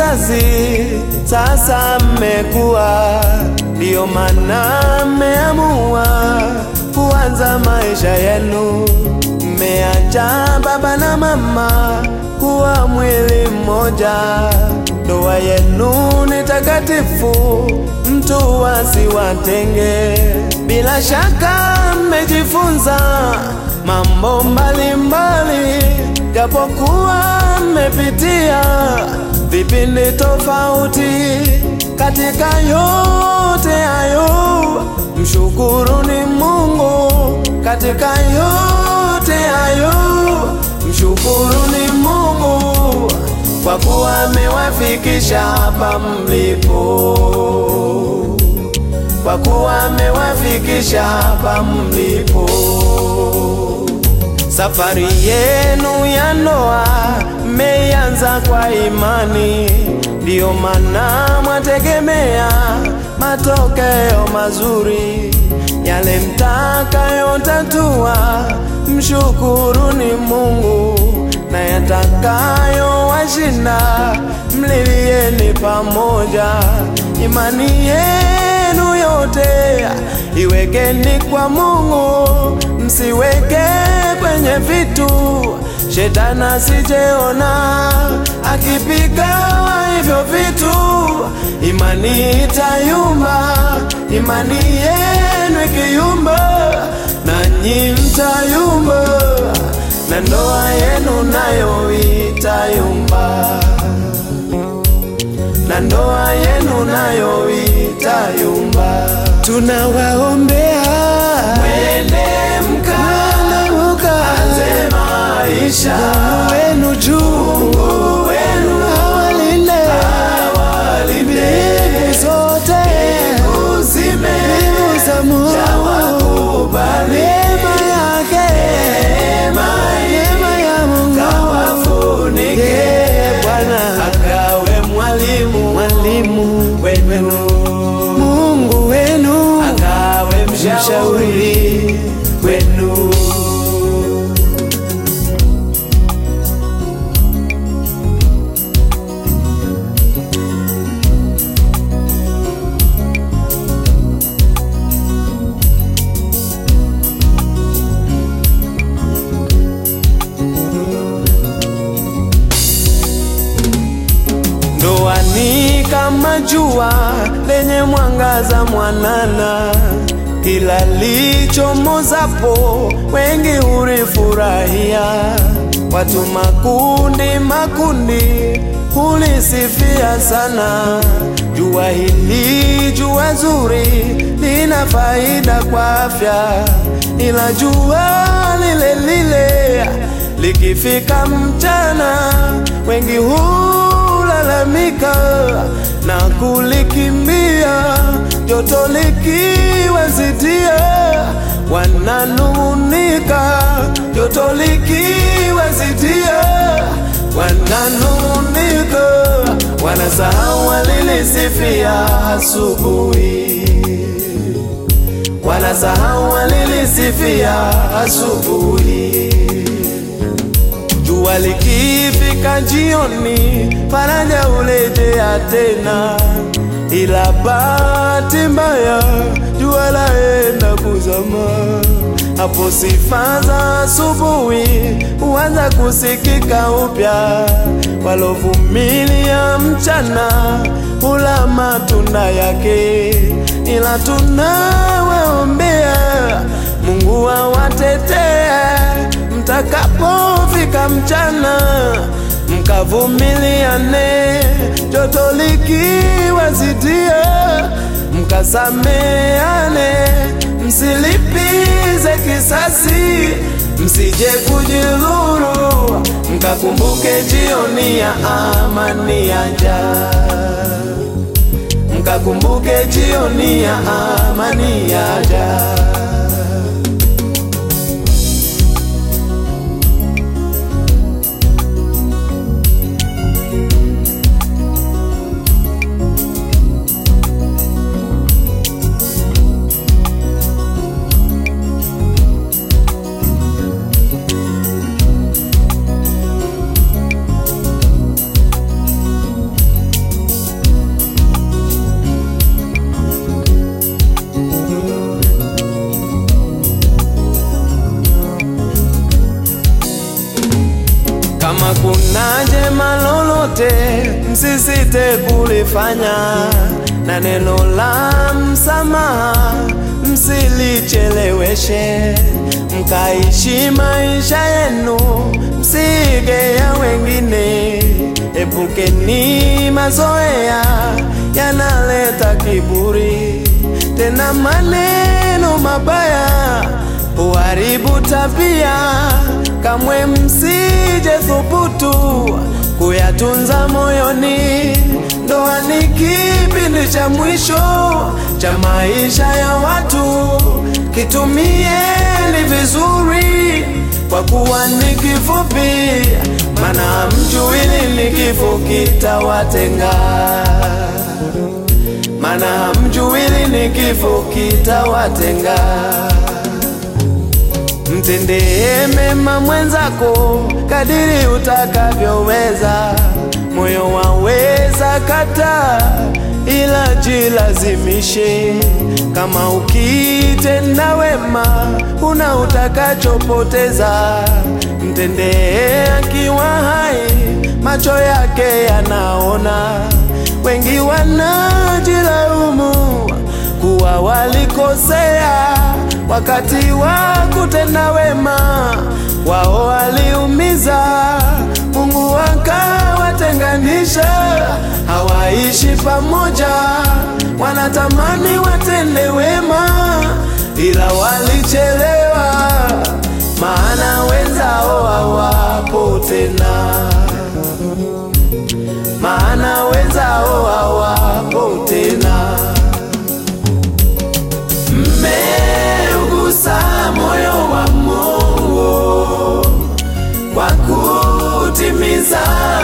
kizazi sasa mmekuwa, ndiyo maana mmeamua kuanza maisha yenu. Mmeacha baba na mama kuwa mwili mmoja, ndoa yenu ni takatifu, mtu asiwatenge. Bila shaka mmejifunza mambo mbalimbali, japokuwa mmepitia vipindi tofauti. Katika yote hayo, mshukuruni Mungu. Katika yote hayo, mshukuruni Mungu kwa kuwa amewafikisha hapa mlipo, kwa kuwa amewafikisha hapa mlipo. Safari yenu ya ndoa mmeianza kwa imani, ndiyo maana mwategemea matokeo mazuri. Yale mtakayotatua, mshukuruni Mungu, na yatakayowashinda, mlilieni pamoja. Imani yenu yote iwekeni kwa Mungu, msiweke kwenye vitu shetani asijeona akipiga hivyo vitu, imani itayumba. Imani yenu ikiyumba, nanyi mtayumba, na ndoa yenu nayo itayumba, na ndoa yenu nayo itayumba. Tunawaombea mwende mkaanze maisha wenu juu, Mungu wenu awalinde awalinde zote uzime za Mungu neema yake neema ya Mungu kawafunike Bwana akawe mwalimu mwalimu wenu Mungu wenu akawe mshauri wenu. Ndoa ni kama jua lenye mwangaza mwanana, kila lichomozapo wengi hulifurahia. Watu makundi makundi hulisifia sana. Jua hili jua zuri lina faida kwa afya, ila jua lile lile likifika mchana wengi hulalamika na kulikimbia, joto likiwazidia wananung'unika, joto likiwazidia wananung'unika, wanasahau walilisifia asubuhi, wanasahau walilisifia asubuhi. Jua likifika jioni, faraja hulejea tena, ila bahati mbaya jua laenda kuzama. Hapo sifa za asubuhi huanza kusikika upya. Walovumilia mchana hula matunda yake, ila tunawaombea Mungu awatetee mtakapofika mchana, mkavumiliane, joto likiwazidia, mkasameane, msilipize kisasi, msije kujidhuru, mkakumbuke jioni ya amani yaja, mkakumbuke jioni ya amani yaja. msisite kulifanya, na neno la msamaha msilicheleweshe, mkaishi maisha yenu, msige ya wengine. Epukeni mazoea yanaleta kiburi, tena maneno mabaya huharibu tabia. Kamwe msije thubutu kuyatunza moyoni. Ndoa ni kipindi cha mwisho cha maisha ya watu, kitumieni vizuri, kwa kuwa ni kifupi, maana hamjui lini kifo kitawatenga, maana hamjui lini kifo kitawatenga. Mtendee mema mwenzako kadiri utakavyoweza. Moyo waweza kata, ila jilazimishe. Kama ukitenda wema, una utakachopoteza. Mtendee akiwa hai, macho yake yanaona. Wengi wanajilaumu kuwa walikosea wakati wa kutenda wema, wao waliumiza, Mungu akawatenganisha, hawaishi pamoja. Wanatamani watende wema, ila walichelewa, maana wenzao hawapo tena, maana wenzao hawapo tena. Mmeugusa moyo wa Mungu kwa kutimiza